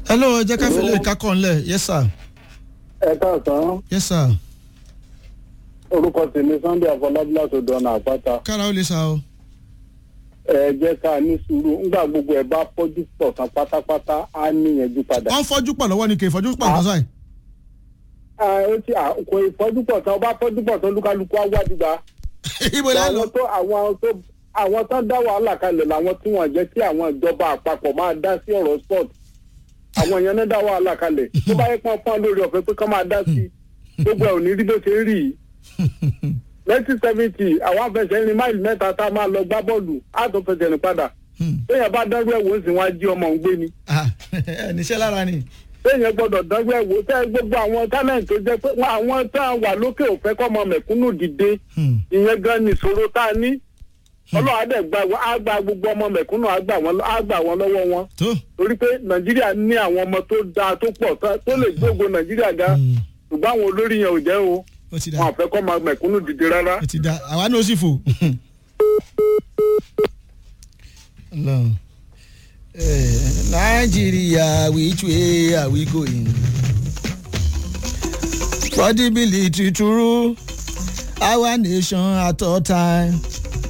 hello ẹ jẹ́ ká fi lè kákọ̀ ńlẹ̀ yes sir ẹ káàsán yes sir orúkọ tèmi sunday afọlábí látọdọ ọ̀nà àpáta kára ó lè sa o. ẹ jẹ́ ká ní sùúrù ńgbà gbogbo ẹ bá fọ́jú pọ̀ tán pátápátá á níyànjú padà. wọ́n fọ́jú pọ̀ lọ́wọ́ ni kì í fọ́jú pọ̀ nǹkan sáì. Ah, ó ti à- kò ìfọ́jú pọ̀ tán ọba fọ́jú pọ̀ tán lúkálukú á wá dìgbà. ibo la lọ. àwọn tó àwọn tó àwọn tó dá wàhálà kalẹ̀ làwọn tí wọ́n jẹ́ kí àwọn ìjọba àpapọ̀ máa dá sí ọ̀rọ̀ sport àwọn èèyàn náà dá wàhálà kalẹ̀ tó bá yẹ pọ́n pọ́n lórí ọ̀fẹ́ pé kán máa dá sí gbogbo ẹ̀ ò ní rí bó ṣe ń rí yìí nineteen seventy àwọn afẹsẹ̀rin máìlì mẹ́ta tá a máa lọ gbá bọ́ọ̀lù á tó fẹsẹ̀ rìn padà téèyàn bá dárú ẹ̀wò ń sìn wọ́n á jí ọmọ òun gbé ni Ah, ẹ níṣẹ́ lára ni. téèyàn gbọ́dọ̀ dárú ẹ̀wò tẹ́ gbogbo àwọn talent tó jẹ́ pé wọ́n- àwọn tá a wà lókè òfẹ́ kọ́ ọmọ mẹ̀kúnnù dìde Hmm. ìyẹn gan ni ìṣòro tá a ní ọlọ́run á dẹ̀ gba á gba gbogbo ọmọ mẹ̀kúnnù á gbà wọ́n á gbà wọ́n lọ́wọ́ wọn tó torí pé nàìjíríà ní àwọn ọmọ tó dáa tó pọ̀ tá- tó lè gbógo nàìjíríà ga Hmm. ṣùgbọ́n àwọn olórí yẹn ò jẹ́ o ó ti wọn da àfẹ́ kọ́ ọmọ mẹ̀kúnnù dìde rárá. ó ti da àwa náà ó sì fò. Ọlọ́run. Eh, Nigeria which way are we going? For the military to rule our nation at all time.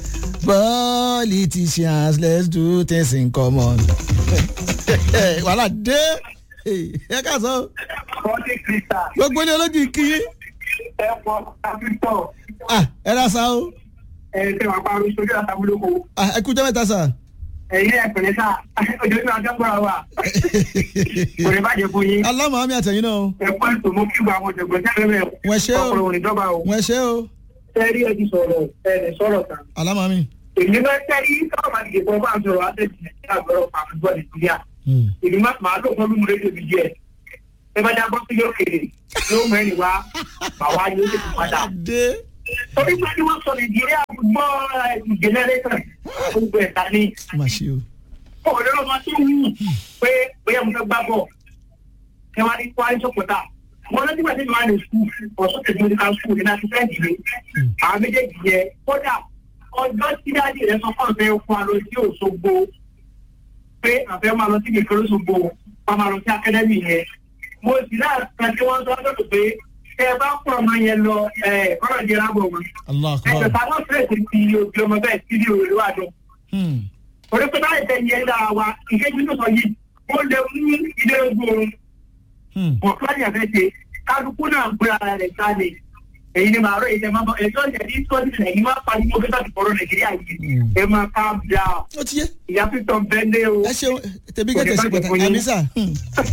Politicians let's do things in common. Wàhálà dé. Ẹ ká sọ. Kọ́lé Krista Gbogbo ilé olójú kí. ẹ̀pọ̀ àfihàn Ah, Ẹ rà sá o. ẹ̀ẹ́dẹ̀ wà pa orí sójú àtàwùlókò. Ah, Ẹ kú jẹ́ mẹ́ta sà. Ẹ̀yin ẹ̀pẹ̀lẹ́ sá, ojoojúmọ́ ajọ́gbọ́ra wa. Kò ní bàjẹ́ fún yín. Alámọ̀ àmì àtẹ̀yìn náà o. Ẹ̀pọ̀ ètò mo kí gba àwọn ọ̀jọ̀gbọ́n sẹ́rẹ̀ mẹ́. Wọ́n ṣé o. Ọkùnrin òní dọ́gba o. Wọ́n ẹ ṣe o. Sẹ́rí ẹ ti sọ̀rọ̀ ẹ̀ sọ̀rọ̀ kan. Alámọ̀ àmì. Èmi bá sẹ́rí sọ̀rọ̀ máa dìde fún ọba àjọrò àtẹ̀jì Nàìjíríà gbọ́dọ̀ pàmò Nàìjíríà. Èmi má máa lò fún mímú rédíò mi díẹ̀. Ẹ bá jábọ́ sí lókèrè yóò mẹ́rin wá bàwá yóò lè fi padà. Dé. Torí pé kí wọ́n sọ Nàìjíríà gbọ́ ìjẹ́nẹ́rẹ́tàn gbogbo ẹ̀ta ní Má ṣe o. ọ̀rẹ́ ọmọ tó wù pé bóyá mo fẹ́ gbá bọ̀ kí wọ́n á ní kó á ní sọ́kọ̀tà wọn lọ́dún ìgbà tí mo wà ní skul ọ̀sán tẹ̀sí medical school ní láti fẹ́ ìdílé àwọn méjèèjì yẹ kódà ọjọ́ tí dáàdì rẹ sọ fún ọ̀fẹ́ fún wa lọ sí Òṣogbo pé àfẹ́ máa lọ sí ìgbèkè Òṣogbo wọn máa lọ sí akadẹ́mì yẹn mo sì láàrín tí wọ́n sọ lọ́dọ̀ pé tẹ ẹ bá kọ́ ọmọ yẹn lọ ẹ̀ kọ́nà jẹ́ lábọ̀ wọn Allah ẹ̀sẹ̀ akbar. táwọn fẹ́ẹ̀sì ti òbí ọmọ bẹ́ẹ̀ sí ní òwe wájú Hmm. orí pé báyìí tẹ yẹn dára wa ìkéjú tó sọ yìí ó lè mú ilé ogun Hmm. wọn fúlàní àfẹ ṣe kálukú náà ń gbé ara rẹ̀ sálẹ̀ èyí ni màá rọ èyí tẹ máa bọ ẹjọ́ ìṣẹ ní sọọsì nàìjíríà máa pa ní mo fẹ́ láti fọ̀rọ̀ nàìjíríà yìí Mm. ẹ máa ká bíà Ó ti yé. ìyá pítọ̀ bẹ́ẹ̀ o. Ẹ ṣeun tẹ̀bí Kò ní kẹ̀kẹ́ sí bàjẹ́ pàtàkì. fún yín. Àmì sà. Hmm.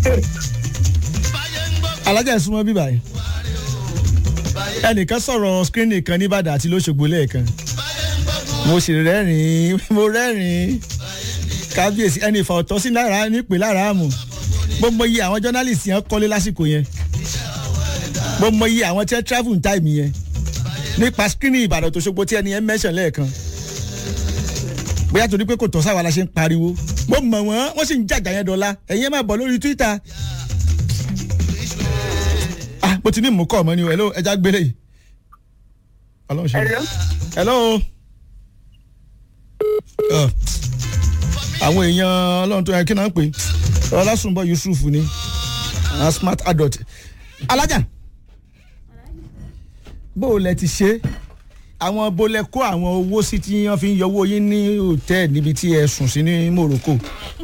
Alájà ẹ̀ súnmọ́ bíbá yìí. Ẹnìkan sọ̀rọ̀ skírínì kan nìbàdàn àti lóṣogbo lẹ́ẹ̀kan. Mo sì rẹ́rìn-ín mo rẹ́rìn-ín. Kábíyèsí ẹni ìfà ọ̀tọ̀ sí lára nípè lára àmù. Mo mọ iye àwọn jọ́nálìsì yẹn kọ́lé lásìkò yẹn. Mo mọ iye àwọn tí wọ́n travel in time yẹn. Nípa skírínì Ìbàdàn tó ṣogbo tí ẹni yẹn mẹ́sàn lẹ́ẹ̀kan bóyá torí pé kò tọ́ sáwa la ṣe ń pariwo mo mọ̀ wọ́n wọ́n sì ń jàjà yẹn dọ́là ẹ̀yin ẹ̀ máa bọ̀ lórí twitter ah mo ti ní mú kọ́ ọmọ ni o hello ẹja gbélé yìí ọlọ́run ṣe Hello? hello Ọ, àwọn èèyàn ọlọ́run tó yẹ kí náà ń pè ọlásùnbọ̀ yusuf ni àwọn smart adult alájà bó o lẹ ti ṣe àwọn bolẹ kó àwọn owó sí tí wọn fi ń yọ owó yín ní hòtẹ́ẹ̀lì níbi tí ẹ sùn sí ní morocco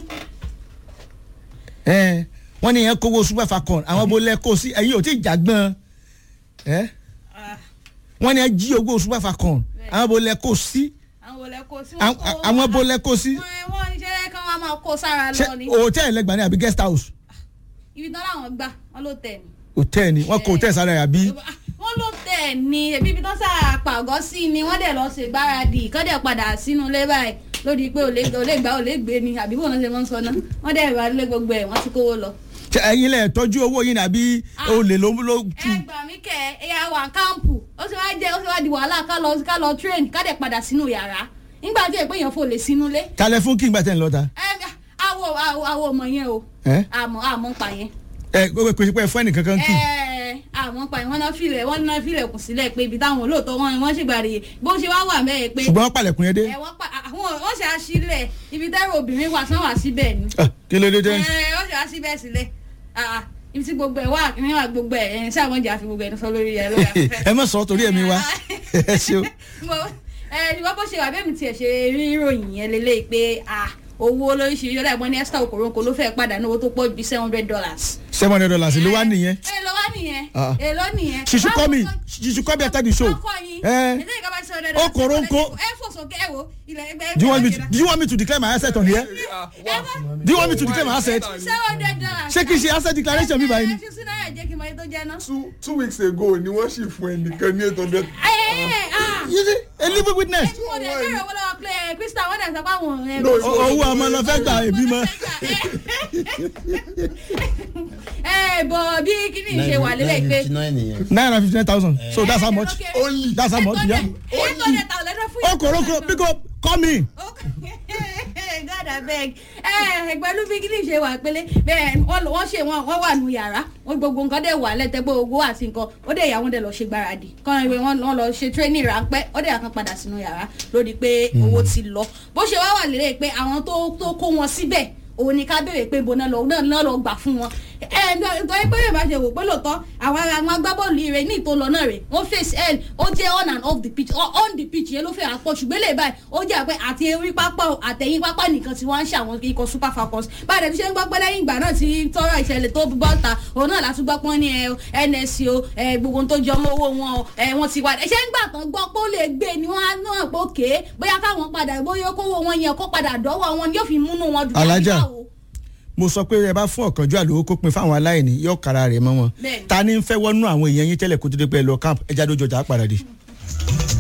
ẹ wọn ní yẹn kówó super falcon àwọn bolẹ kó sí ẹ̀yin ò tí ì jàgbọ́n ẹ wọn ní yẹn jí owó super falcon àwọn bolẹ kó sí àwọn olè kó sí àwọn àwọn bolẹ kó sí wọn wọn ní ṣẹlẹ kí wọn máa kó sára ṣé lọ ni hòtẹ́ẹ̀lì lẹ́gbàá ní àbí guest house ibi tán làwọn gbà wọn ló tẹ ni. hòtẹ́ẹ̀lì wọn kò hòtẹ́ẹ̀lì sára ẹ̀ àbí wọn ló tẹ ni ẹbí ibi tán sáà pàgọ́ sí ni wọ́n dẹ̀ lọ ṣe gbáradì kọ́ dẹ̀ padà sínú ilé báyìí lórí pé olè olè gbà olè gbé ni àbí bóun ṣe máa ń sọ náà wọ́n dẹ̀ wà lé gbogbo ẹ̀ wọ́n ti kówó lọ. ṣé ẹ̀yin lẹ tọ́jú owó yín àbí olè ló ló tù ẹ gbà mí kẹ ẹyà wà kámpù ó sì wá jẹ ó sì wá di wàhálà ká lọ ká lọ train ká dẹ̀ padà sínú yàrá nígbà tí èpè yẹn fò lè sínú ilé. kalẹ̀ fún kí n gbà tẹ̀ ń lọ́ta ẹ àwọ àwọ àwọ ọmọ yẹn o ẹ àmọ́ àmọ́ pa yẹn. ẹ kò kò sí pé ẹ fún ẹnìkan kan kì í. ẹ àwọn pa ìwọ́n náà filẹ̀ wọ́n náà filẹ̀ kù sílẹ̀ pé ibi táwọn olóòótọ́ wọn wọ́n sì gbàdé bó ṣe wá wà mẹ́ẹ̀ pé ṣùgbọ́n wọ́n palẹ̀kùn yẹn dé. ẹ wọ́n pa àwọn wọ́n ṣe àṣìlẹ̀ ibi tẹ́rù obìnrin wà sán wà síbẹ̀ ni. Ah, kí ló dé dé. ẹ wọ́n ṣe àṣì síbẹ̀ sílẹ̀ Ah, ibi tí gbogbo ẹ̀ wà ní wà gbogbo ẹ̀ ẹ̀ sáà wọ́n jà fi gbogbo ẹ̀ sọ lórí ẹ̀ lórí afẹ́fẹ́. ẹ má sọ torí ẹ̀mí wa ẹ ṣeun. mo ẹ ìwọ bó ṣe wà bẹ́ẹ̀ mi tiẹ̀ ṣe rí ìròyìn yẹn lélẹ́yìí pé ah owó lóríṣiríṣi ọ̀dà ìbọn ní esther okoronko ló fẹ́ padà ní owó tó pọ̀ ju seven hundred dollars. seven hundred dollars ló wá nìyẹn. èló wá nìyẹn Ah. èló nìyẹn. she should call me she should call me after the show. ọkọ yín Eh. ẹ̀dẹ́ ìkàbá ṣe ọ̀dẹ̀ Okoronko. ẹ fò sókè ẹ wo ilẹ̀ ẹgbẹ́ do you want me to do you want me to declare my asset on here do you want me to declare my asset seven hundred dollars. ṣé kí n ṣe asset declaration mi báyìí ni. ẹ fi sínú ẹ̀ jẹ́ kí n mọ iye tó jẹ́ ná. two two weeks ago ni wọ́n sì fún ẹnìkan ní eight hundred. ẹ ẹ ẹ ah you see a living witness. mo dẹ̀ bẹ̀rẹ̀ owó lọ́wọ́ pé krista wọ́n dẹ̀ sọ pé àwọn ẹ̀ No, O- owó ọmọ lọ fẹ́ gbà èbí mọ́. ẹ bọ̀ bí kíní ṣe wà lélẹ̀ pé nine hundred fifty nine thousand so that's how much Only. that's how much yeah. eight hundred thousand lọ́dọ̀ fún yàrá. okoroko pick up call me. God abeg ẹ pẹ̀lú bí kíní ṣe wà pélé bẹ́ẹ̀ wọ́n wọ́n ṣe wọ́n wọ́n wà nù yàrá wọ́n gbogbo nǹkan dẹ̀ wà lẹ́tẹ̀ pé owó àti nǹkan ó dẹ̀ yà wọ́n dẹ̀ lọ ṣe gbáradì kọ́ ẹ wọ́n wọ́n lọ ṣe training ráńpẹ́ ó dẹ̀ yà kan padà sínú yàrá lórí pé owó ti lọ bó ṣe wá wà lélẹ̀ pé àwọn tó tó kó wọn síbẹ̀ òun ni ká béèrè pé ibo náà lọ náà náà lọ gbà fún wọn ẹ nítorí pé yorùbá ṣe wò pé lóòótọ́ àwọn ará àwọn agbábọ́ọ̀lù ire ní ìtò lọ náà rè wọ́n face l ó jẹ́ on and off the pitch o- on the pitch yẹn ló fẹ́ àpọ̀ ṣùgbọ́n lè báyìí ó jẹ́ àpẹ àti orí pápá o, àtẹ̀yìn pápá nìkan tí wọ́n ń ṣe àwọn ikọ̀ super falcons báyìí ẹni ṣe ń gbọ́ pé lẹ́yìn ìgbà náà tí tọrọ ìṣẹ̀lẹ̀ tó bọ́ ta òun náà látún gbọ́ pọ́n ní ẹ nsc o ẹ gbogbo ohun tó jọ mọ́ owó wọn o ẹ wọ́n ti wá ẹ ṣe ń gbà tán gbọ́ pé ó lè gbé ni wọ́n á náà pé òkè bóyá káwọn padà bóyá kówó wọn yẹn kó padà dọ́wọ́ wọn ni yóò fi múnú wọn dùn Alájà. láti báwo. mo sọ pé ẹ bá fún ọ̀kánjú àlòwò kó pin fáwọn aláìní yóò kára rẹ̀ mọ́ wọn Bẹ́ẹ̀ni. ta ni ń fẹ́ wọnú àwọn èèyàn yín tẹ́lẹ̀ kó tó dé pé ẹ lọ camp ẹja lójó ọjà á padà dé.